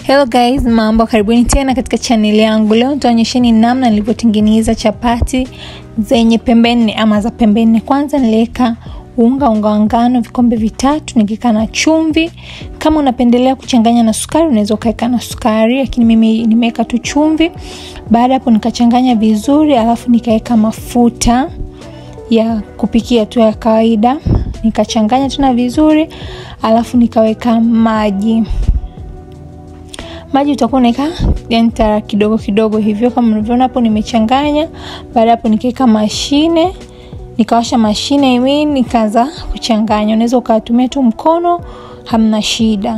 Hello guys, mambo, karibuni tena katika chaneli yangu. Leo nitaonyesheni namna nilivyotengeneza chapati zenye pembe nne ama za pembe nne. Kwanza niliweka unga unga wa ngano vikombe vitatu, nikiweka na chumvi. Kama unapendelea kuchanganya na sukari, unaweza ukaweka na sukari, lakini mimi nimeweka tu chumvi. Baada hapo nikachanganya vizuri, alafu nikaweka mafuta ya kupikia tu ya kawaida, nikachanganya tena vizuri, alafu nikaweka maji maji utakuwa unaweka yani tara kidogo kidogo hivyo kama unavyoona hapo nimechanganya baada hapo nikaweka mashine nikawasha mashine imi nikaanza kuchanganya unaweza ukatumia tu mkono hamna shida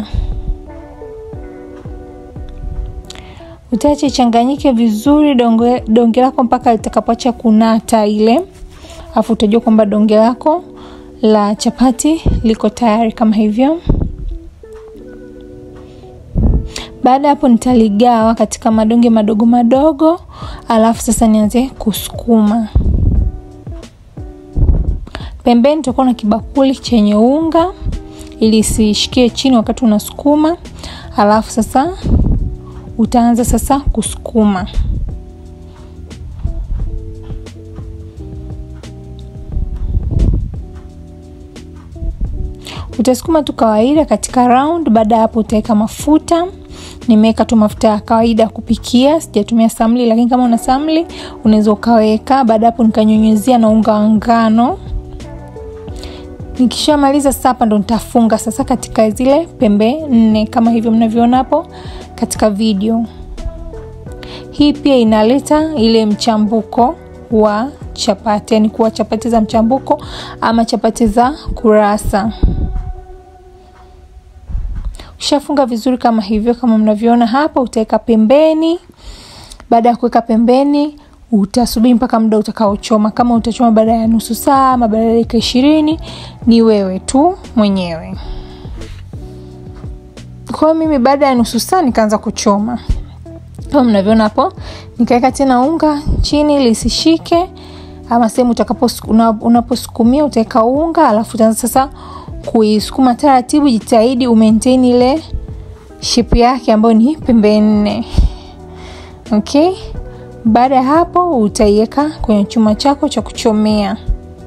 utaache changanyike vizuri donge, donge lako mpaka litakapoacha kunata ile afu utajua kwamba donge lako la chapati liko tayari kama hivyo baada hapo nitaligawa katika madonge madogo madogo alafu sasa nianze kusukuma pembeni tutakuwa na kibakuli chenye unga ili isishikie chini wakati unasukuma alafu sasa utaanza sasa kusukuma utasukuma tu kawaida katika round baada ya hapo utaweka mafuta nimeweka tu mafuta ya kawaida ya kupikia sijatumia samli lakini kama una samli unaweza ukaweka baada hapo nikanyunyuzia na unga wa ngano nikishamaliza sasa hapa ndo nitafunga sasa katika zile pembe nne kama hivyo mnavyoona hapo katika video hii pia inaleta ile mchambuko wa chapati yani kuwa chapati za mchambuko ama chapati za kurasa ushafunga vizuri kama hivyo kama mnavyoona hapa utaweka pembeni baada ya kuweka pembeni utasubiri mpaka muda utakaochoma kama utachoma baada ya nusu saa ama baada ya dakika ishirini ni wewe tu mwenyewe kwahiyo mimi baada ya nusu saa nikaanza kuchoma kama mnavyoona hapo nikaweka tena unga chini lisishike ama sehemu unaposukumia utaweka unga alafu utaanza sasa kuisukuma taratibu jitahidi umaintain ile shipu yake ambayo ni pembe nne okay baada ya hapo utaiweka kwenye chuma chako cha kuchomea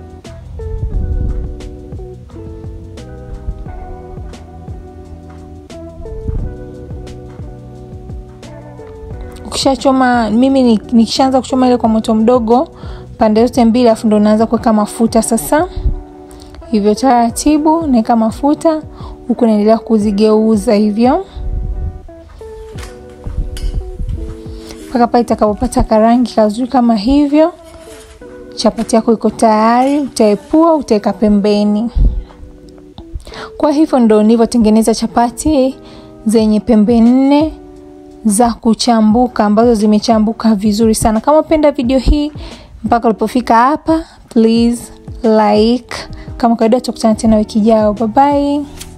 ukishachoma mimi nikishaanza kuchoma ile kwa moto mdogo pande zote mbili alafu ndo naanza kuweka mafuta sasa hivyo taratibu naweka mafuta huku naendelea kuzigeuza hivyo mpaka pale itakapopata karangi kazuri kama hivyo chapati yako iko tayari utaepua utaweka pembeni kwa hivyo ndo nilivyotengeneza chapati zenye pembe nne za kuchambuka ambazo zimechambuka vizuri sana kama upenda video hii mpaka ulipofika hapa please like kama kawaida tutakutana tena wiki ijayo bye bye